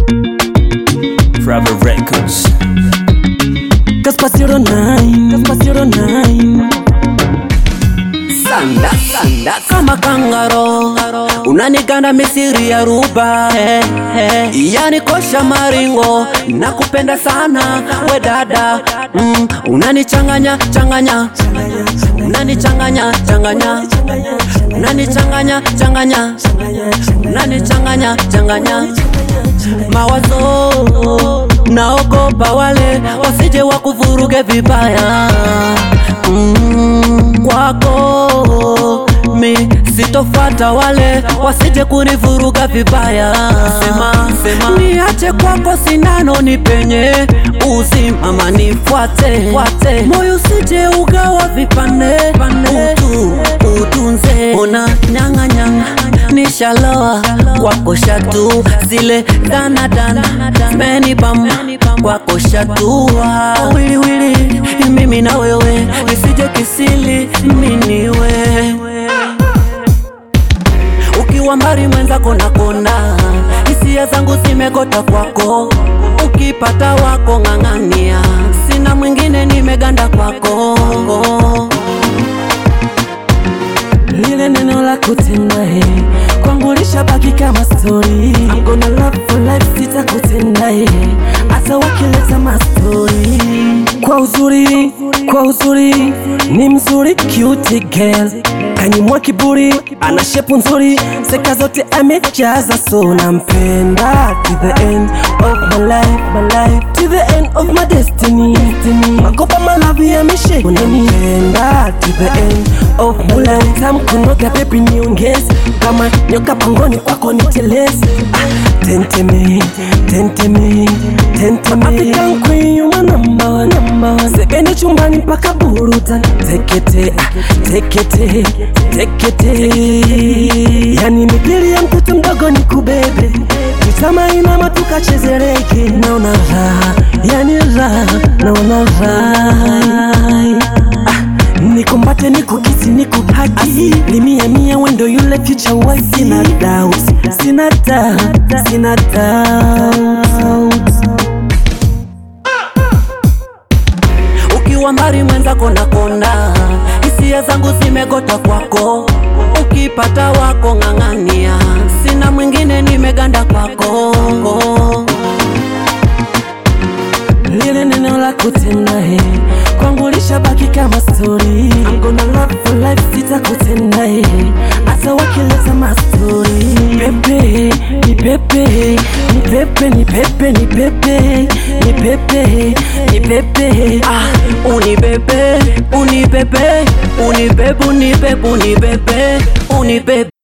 Forever Records. Kaspa 09 Kaspa 09 Sanda, sanda, kama kangaro unaniganda misiri ya ruba eh, eh. yani kosha maringo nakupenda sana we dada mm, unanichanganya changanya unanichanganya changanya unanichanganya changanya unanichanganya changanya mawazo naogopa wale wasije wakuvuruge vibaya mm, kwako mi sitofata wale wasije kunivuruga vibaya sema, sema. niache kwako sindano nipenye uzimama nifuate fuate. moyo usije ugawa vipande utu utunze ona nyang'anyanga nishaloa kwako shatu zile danadana menibam kwako shatua wiliwili mimi na wewe nisije kisili miniwe ukiwa mbali mwenzako na kona hisia zangu zimegota kwako ukipata wako ng'ang'ania sina mwingine nimeganda kwako lile neno la kutenda he kwangu lishabaki kama story I'm gonna love for life sitakutenda he hata wakileta mastori kwa uzuri kwa uzuri ni mzuri cute girl kanyimwa kiburi ana shepu nzuri seka zote amejaza so nampenda to the end of my life, my life to the end of my destiny, destiny. makopa malavi yamesheka nampenda to the end of my life tamkunoga bebi niongeze kama nyoka pangoni kwako niteleze ah, tenteme tenteme tenteme African queen you my number one number one sebene chumbani mpaka burutan tekete ah, tekete tekete yani mipili ya mtoto mdogo ni kubebe tutama inama tukachezereke naona raha yani raha naona raha ah, nikumbate nikukisi nikuhaki limia mia wendo yule future wife sina doubt sina doubt sina doubt ukiwa mbali mwenzako na kona hisia zangu zimegota kwako ukipata wako ng'ang'ania sina mwingine nimeganda kwako lile neno la kutenda he kwangu lishabaki kama story I'm gonna love for life sitakutenda he hata wakileta mastori pepe ni pepe ni pepe ni pepe ni pepe ni pepe ni pepe ah, unibebe unibebe unibebe unibebe unibebe unibebe